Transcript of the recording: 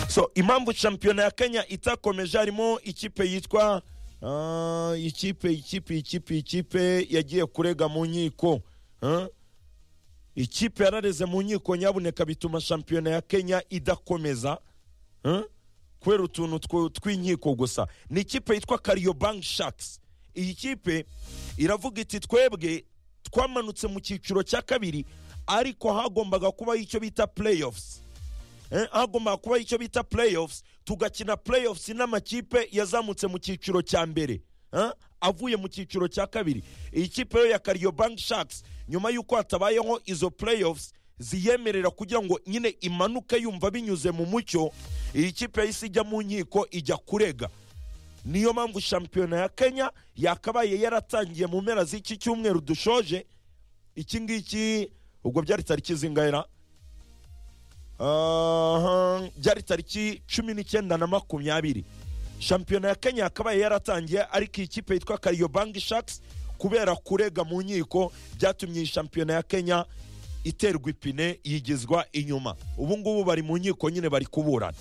so impamvu shampiyona ya kenya itakomeje harimo ikipe yitwa ah, ikipe ikipe ikipe ikipe yagiye kurega mu nkiko ah? ikipe yarareze mu nkiko nyabuneka bituma shampiyona ya kenya idakomeza ah? kubera utuntu tw- tw'inkiko gusa ni ikipe yitwa kariobank sharks iyi kipe iravuga iti twebwe twamanutse mu cyiciro cya kabiri ariko hagombaga kubaho icyo bita playoffs Eh, hagombaga kubaho icyo bita playoffs tugakina playoffs n'amakipe yazamutse mu cyiciro cya mbere eh, avuye mu cyiciro cya kabiri iyi kipe yo ya kariobank sharks nyuma y'uko hatabayeho izo playoffs ziyemerera kugira ngo nyine imanuke yumva binyuze mu mucyo iyi kipe yahise ijya mu nkiko ijya kurega niyo mpamvu shampiyona ya kenya yakabaye yaratangiye mu mpera z'iki cyumweru dushoje iki ngiki ubwo byari tariki zingahera Aha, byari tariki cumi n'icyenda na makumyabiri shampiyona ya kenya yakabaye yaratangiye ariko iyi kipe yitwa kariobangi shaks kubera kurega mu nkiko byatumye iyi shampiyona ya kenya iterwa ipine yigizwa inyuma ubu ngubu bari mu nkiko nyine bari kuburana